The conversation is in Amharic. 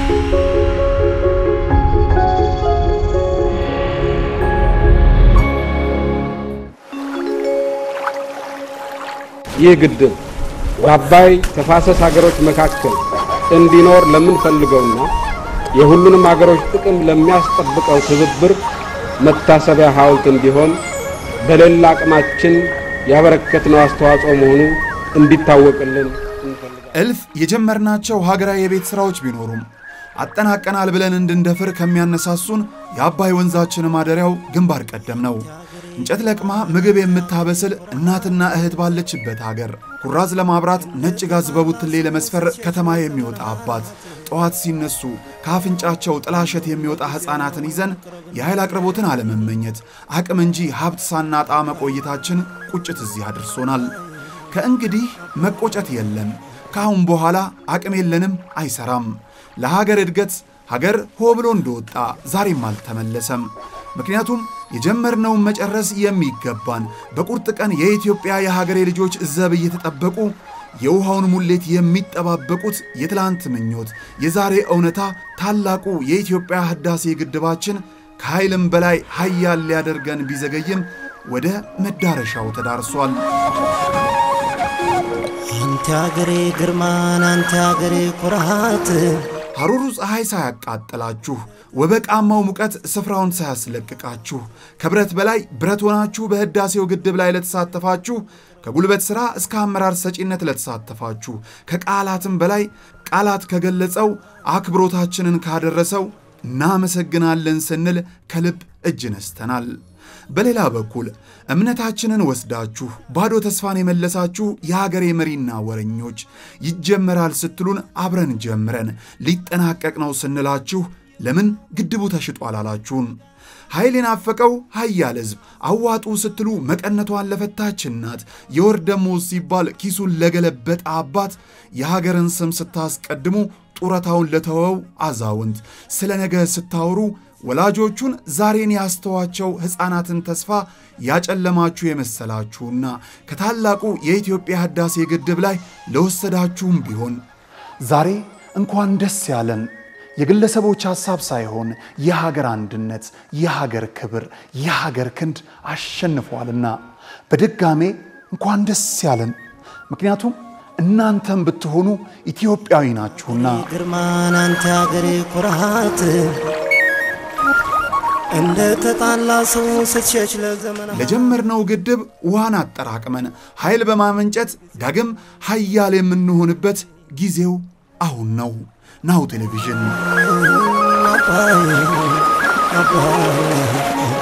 ይህ ግድብ በአባይ ተፋሰስ ሀገሮች መካከል እንዲኖር ለምንፈልገውና የሁሉንም ሀገሮች ጥቅም ለሚያስጠብቀው ትብብር መታሰቢያ ሐውልት እንዲሆን በሌላ አቅማችን ያበረከትነው አስተዋጽኦ መሆኑ እንዲታወቅልን እንፈልጋለን። እልፍ የጀመርናቸው ሀገራዊ የቤት ሥራዎች ቢኖሩም አጠናቀናል ብለን እንድንደፍር ከሚያነሳሱን የአባይ ወንዛችን ማደሪያው ግንባር ቀደም ነው። እንጨት ለቅማ ምግብ የምታበስል እናትና እህት ባለችበት ሀገር ኩራዝ ለማብራት ነጭ ጋዝ በቡትሌ ለመስፈር ከተማ የሚወጣ አባት ጠዋት ሲነሱ ከአፍንጫቸው ጥላሸት የሚወጣ ሕፃናትን ይዘን የኃይል አቅርቦትን አለመመኘት አቅም እንጂ ሀብት ሳናጣ መቆየታችን ቁጭት እዚህ አድርሶናል። ከእንግዲህ መቆጨት የለም። ከአሁን በኋላ አቅም የለንም፣ አይሰራም። ለሀገር እድገት ሀገር ሆ ብሎ እንደወጣ ዛሬም አልተመለሰም። ምክንያቱም የጀመርነውን መጨረስ የሚገባን በቁርጥ ቀን የኢትዮጵያ የሀገሬ ልጆች ዘብ እየተጠበቁ የውሃውን ሙሌት የሚጠባበቁት የትላንት ምኞት የዛሬ እውነታ ታላቁ የኢትዮጵያ ህዳሴ ግድባችን ከኃይልም በላይ ሀያል ሊያደርገን ቢዘገይም ወደ መዳረሻው ተዳርሷል። አንተ አገሬ ግርማን አንተ አገሬ ኩራት ሐሩሩ ፀሐይ ሳያቃጥላችሁ ወበቃማው ሙቀት ስፍራውን ሳያስለቅቃችሁ ከብረት በላይ ብረት ሆናችሁ በህዳሴው ግድብ ላይ ለተሳተፋችሁ ከጉልበት ሥራ እስከ አመራር ሰጪነት ለተሳተፋችሁ ከቃላትም በላይ ቃላት ከገለጸው አክብሮታችንን ካደረሰው እናመሰግናለን ስንል ከልብ እጅ ነስተናል። በሌላ በኩል እምነታችንን ወስዳችሁ ባዶ ተስፋን የመለሳችሁ የሀገሬ መሪና ወረኞች ይጀመራል ስትሉን አብረን ጀምረን ሊጠናቀቅ ነው ስንላችሁ ለምን ግድቡ ተሽጧል አላችሁን? ኃይል የናፈቀው ሀያል ሕዝብ አዋጡ ስትሉ መቀነቷን ለፈታች እናት የወር ደሞዝ ሲባል ኪሱን ለገለበጠ አባት የሀገርን ስም ስታስቀድሙ ጡረታውን ለተወው አዛውንት ስለ ነገ ስታወሩ ወላጆቹን ዛሬን ያስተዋቸው ሕፃናትን ተስፋ ያጨለማችሁ የመሰላችሁና ከታላቁ የኢትዮጵያ ህዳሴ ግድብ ላይ ለወሰዳችሁም ቢሆን ዛሬ እንኳን ደስ ያለን። የግለሰቦች ሐሳብ ሳይሆን የሀገር አንድነት፣ የሀገር ክብር፣ የሀገር ክንድ አሸንፏልና በድጋሜ እንኳን ደስ ያለን። ምክንያቱም እናንተም ብትሆኑ ኢትዮጵያዊ ናችሁና። ግርማን አንተ አገሬ ኩራት እንደ ተጣላ ሰው ስትሸች ለዘመናት ለጀመርነው ግድብ ውሃን አጠራቅመን ኃይል በማመንጨት ዳግም ሀያል የምንሆንበት ጊዜው አሁን ነው። ናሁ ቴሌቪዥን አባይ አባይ